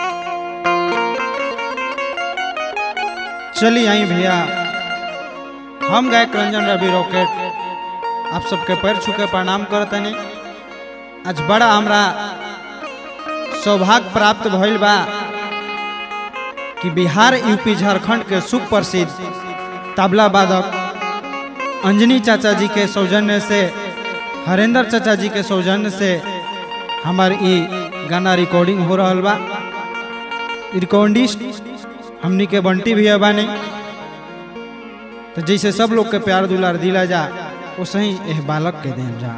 चली आई भैया हम गायक रंजन रवि रॉकेट आप सबके पैर छुके प्रणाम करतनी आज बड़ा हमरा सौभाग्य प्राप्त भइल बा कि बिहार यूपी झारखंड के सुप्रसिद्ध तबला वादक अंजनी चाचा जी के सौजन्य से हरेंद्र चाचा जी के सौजन्य से हमार ई गाना रिकॉर्डिंग हो रहा बा रिकॉर्डिस्ट हमनी के बंटी भी बानी तो जैसे सब लोग के प्यार दुलार दिला जा वैसे ही एह बालक के देम जा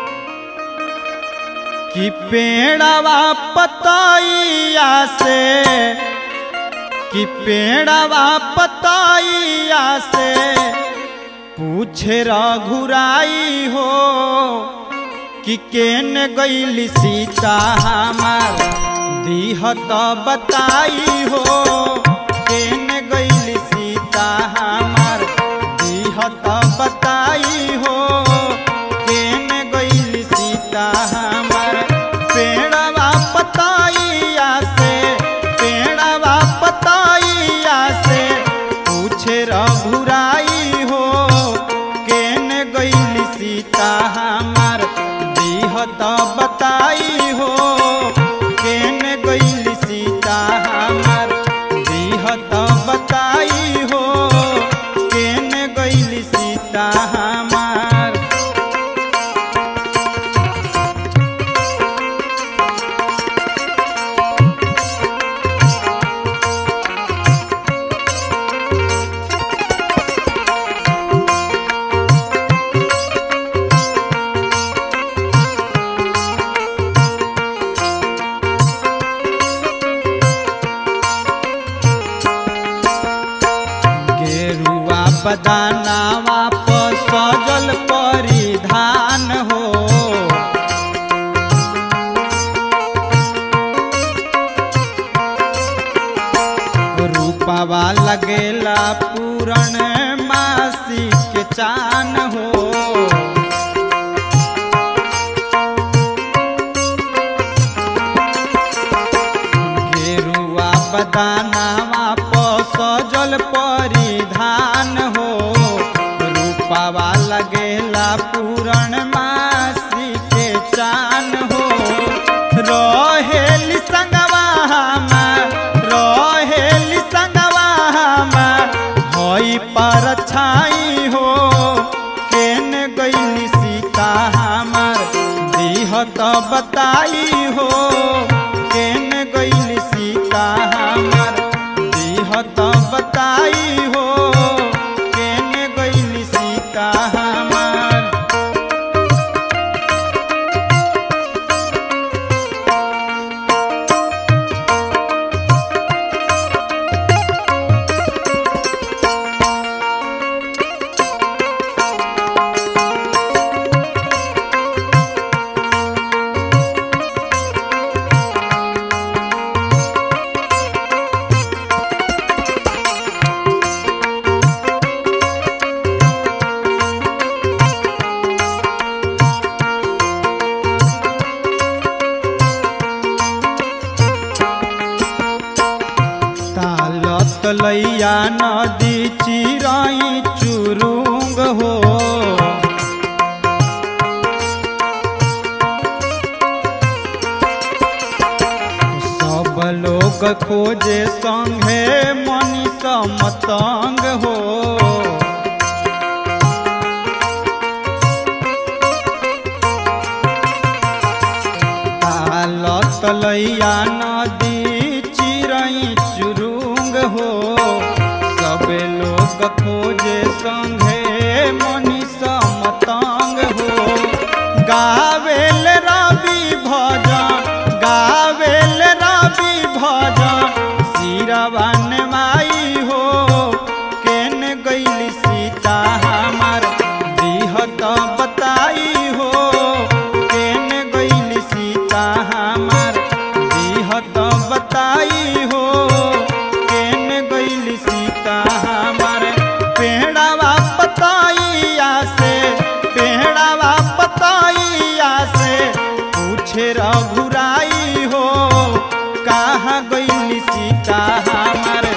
कि पेड़वा पताइया से कि पेड़वा पताइया से पूछे रघुराई हो कि केन गईली सीता हमार दीहत बताई हो केन गईली सीता हमार दीहत बताई हो केन गईली सीता हमार पेड़वा पताइया से पेड़वा पताइया से पूछे रघुराई हो केन गईली सीता हमार दीहत बताई हो केन गईली सीता हमार दीहत बताई हो केन गईली सीता हमार गेरुआ बदानावा पर सजल परिधान हो रूपावा लगेला पूरण मासी के चान हो गेरुआ बदानावा पर सजल परिधान हो रूपावा लगेला पूरण मासी के चान हो रहेली संगवा हमार रहेली संगवा हमार हई पर छाई हो केन गईली सीता हमार दीहत बताई हो केन गईली सीता हमार दीहत बताई हो केन गईली सीता हमार ताल तलैया नदी चिराई चुरुंग हो सब लोग खोजे संगे मनीष मतंग हो ताल तलैया नदी चिरई चुरुंग हो सब लोग खोजे संगे मनीष मतंग हो गावेल रवि भजन गावेल रवि भजन सिरवन माई हो केन गईली सीता हमार दीहत बताई हो केन गईली सीता हमार दीहत बताई हो केन गईली सीता हमार पेड़वा पताइया से पेड़वा पताइया से पूछे रघुराई हो कहाँ गई सीता हमार